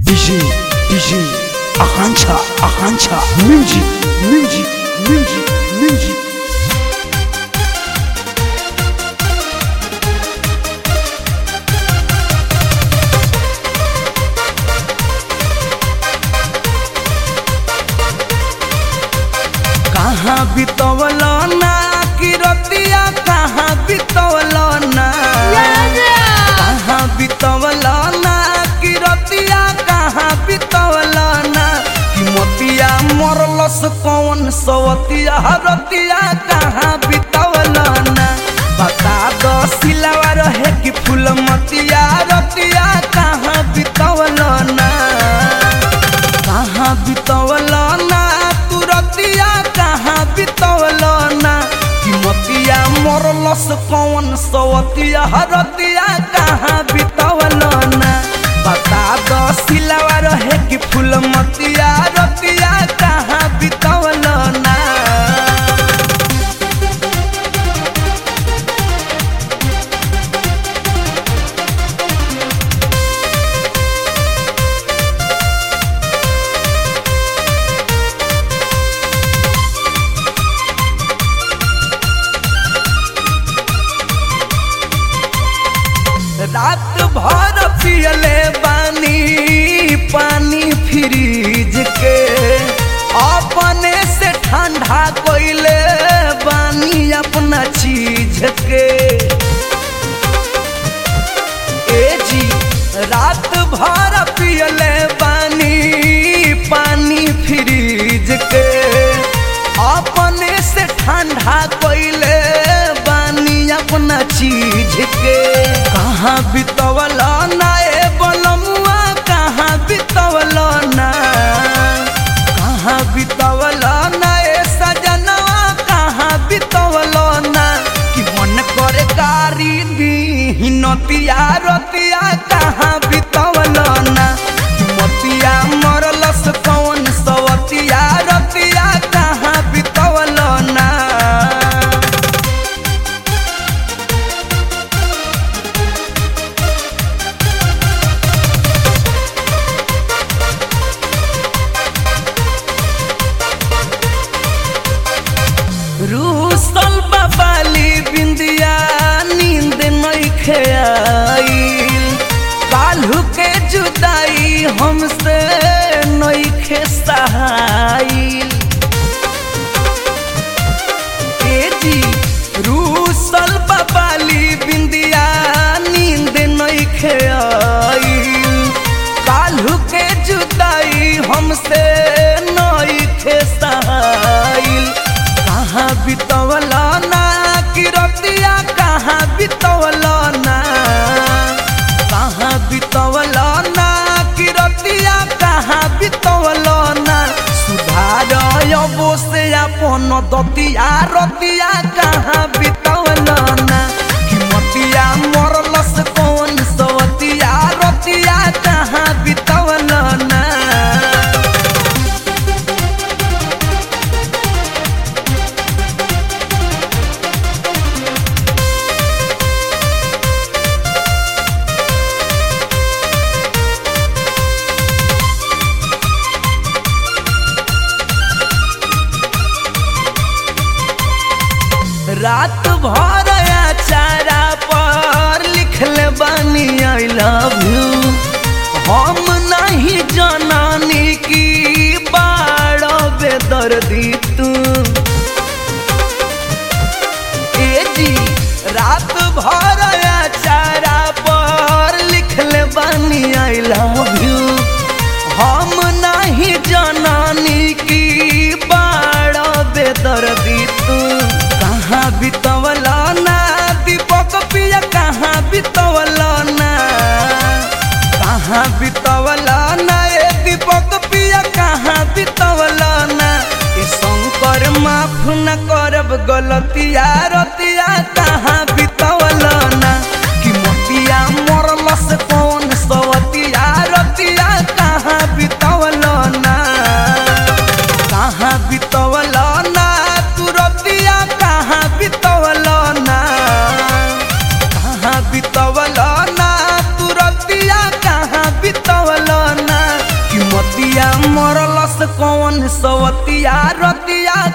DJ, DJ, Akancha, Akancha, music, music, music, music. कहाँ बितवल ना कि रतिया कहाँ बितवल ना कहाँ बितवल ना कि रतिया कहाँ बितवल ना कि मोतिया मरलस कौन सवतिया रतिया कहाँ बितवल ना बता दो सिलावा रहे कि फूल मतिया रतिया कहाँ बितवल ना कहाँ बितवल ना तू रतिया कहाँ बितवल ना कि मतिया मरलस कौन सवतिया रतिया कहाँ बितवल ना बता दो सिलावा रहे कि फूल मतिया रतिया कहाँ बितवल ना रात भर पियले बानी पानी फ्रिज के अपने से ठंडा कोइले बानी अपना चीज के ए जी रात भर पियले बानी पानी फ्रिज के अपने से ठंडा कोइले बानी अपना चीज के कहाँ बितवल ना ए बलमुआ कहाँ बितवल ना कहाँ बितवल ना ए सजनवा कहाँ बितवल ना कि मन करे गारी दी नतिया रतिया कहाँ बितवल ना कि मतिया मरलस कौन सवतिया रतिया कहाँ बितवल ना रूसल बाबाली बिंदिया नींद नइखे आईल काल्हू के जुदाई हमसे नइखे सहाईल ए जी रूसल बाबाली बिंदिया नींद नइखे आईल काल्हू के जुदाई हमसे नइखे सहाईल कहाँ बितवल ना कि रतिया कहाँ बितवल ना कहाँ बितवल ना कि रतिया कहाँ बितवल ना सुधार अबो से अपन दतिया रतिया कहाँ बितवल ना कि मतिया मरलस कौन सवतिया रतिया कहाँ बितवल ना रात भर चारा पर लिखले बानी आई लव यू हम नहीं जनानी की बाड़ बेदर्दी तू ए जी रात भर चारा पर लिखले बानी आई लव यू हम नहीं जनानी की बाड़ बेदर्दी तू कहाँ बितवल ना दीपक पिया कहाँ बितवल ना कहाँ बितवल ना ए दीपक पिया कहाँ बितवल ना ए शंकर माफ न करब गलतिया रतिया कहाँ बितवल ना कि मोतिया मरलस कौन सवतिया रतिया कहाँ बितवल ना कहाँ बितवल ना तू रतिया कहाँ बितवल ना कहाँ बितवल ना तू रतिया कहाँ बितवल ना कौन सवतिया रतिया